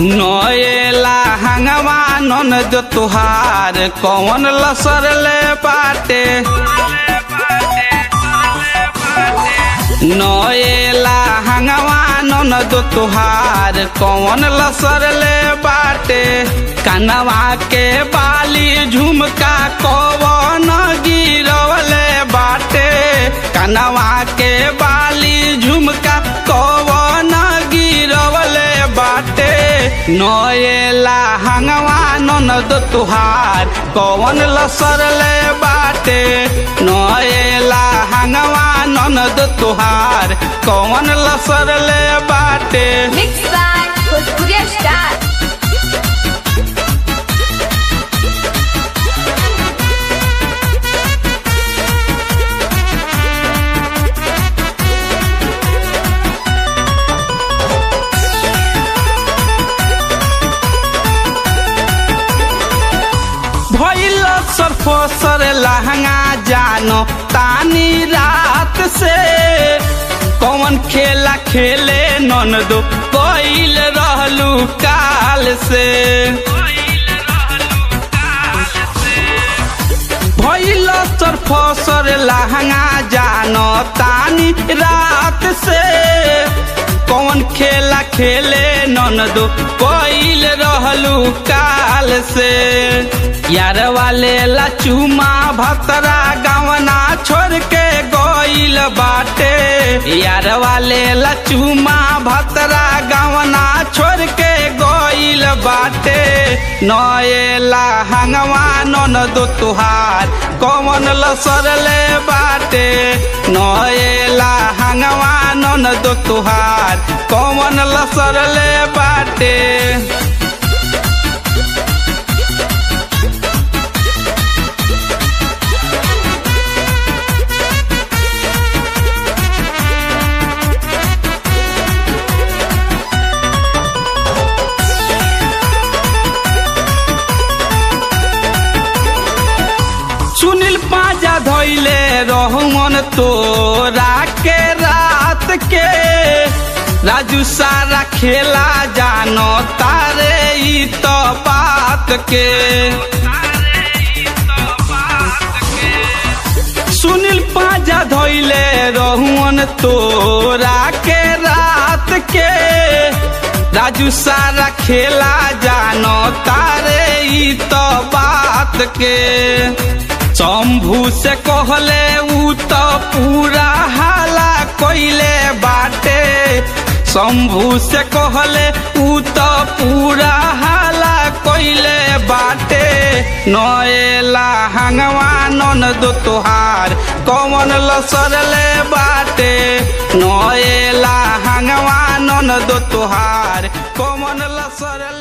नएला हंगवा ननद तुहार कौन लसर ले बाटे नएला हंगवा ननद तुहार कौन लसर ले बाटे कनवा के बाली झुमका कौन गिरवले बाटे कनवा के बाली झुमका कौन गिरवले बाटे नएला हंगवा ननद तुहार कौन लसर ले बाटे नएला हंगवा ननद तुहार कौन लसर ले बाटे Mixed by Bhojpuriya Star. भइल सरफसर लहंगा जानो तानी रात से कौन खेला खेले ननदो कइल रहलू काल से भइल सरफसर लहंगा जानो तानी रात से कौन खेला खेले ननदो कइल रहलू काल से यार वाले लचुमा भतरा गवना छोड़ के गइल बाटे यार वाले लचुमा भतरा गवना छोड़ के गइल बाटे नएला हंगवा ननद तुहार कौन लसर ले बाटे नएला हंगवा ननद तुहार कौन लसर ले बाटे सुनील पाजा धोइले रहुमन तोरा के रात के राजू सारा खेला जानो तारे ई तो बात के सुनील पाजा धोइले रहुमन तोरा के रात के राजू सारा खेला जानो तारे ई तो बात के शंभू से कहले ऊ तो पूरा हाला कोइले बाटे शंभू से कहले ऊ तो पूरा हाला कोइले बाटे नएला हंगवा ननद तुहार कौन लसर ले बाटे नएला हंगवा ननद तुहार कौन लसर